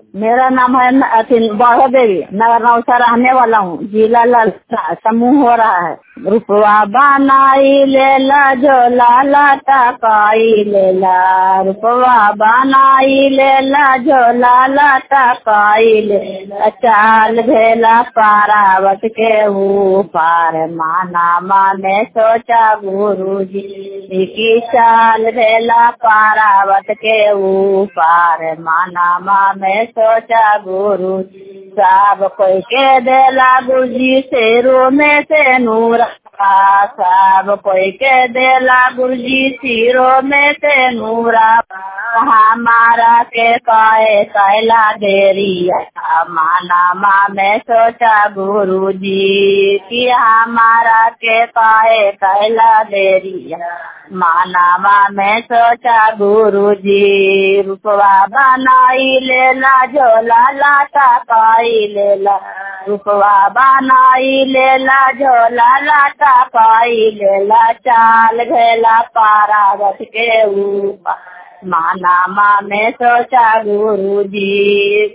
मेरा नाम है न- अथी बाढ़ो देवी नगर नौसा रहने वाला हूँ जिला ललसा समूह हो रहा है रुपवा बनाई लेला झोला लाटा पाई लेला रुपवा बनाई लेला झोला लाटा पाई लेला चाल भेला पारावत के ऊपर माना माने सोचा गुरु जी की चाल भेला पारावत के ऊपर माना माने सोचा गुरु सब कोई के देला गुरुजी से रो में से नूर सब कोई के देला गुरुजी सिरो में से नूरा हमारा के काए कैला देरी माना माँ में सोचा गुरु जी कि हमारा के काए कैला देरी माना माँ में सोचा गुरु जी रूपवा बनाई लेला झोला लाटा पाई लेला रूपवा बनाई लेला झोला लाटा पाई लेला चाल घेला पारावत के ऊपर माना माँ में सोचा गुरु जी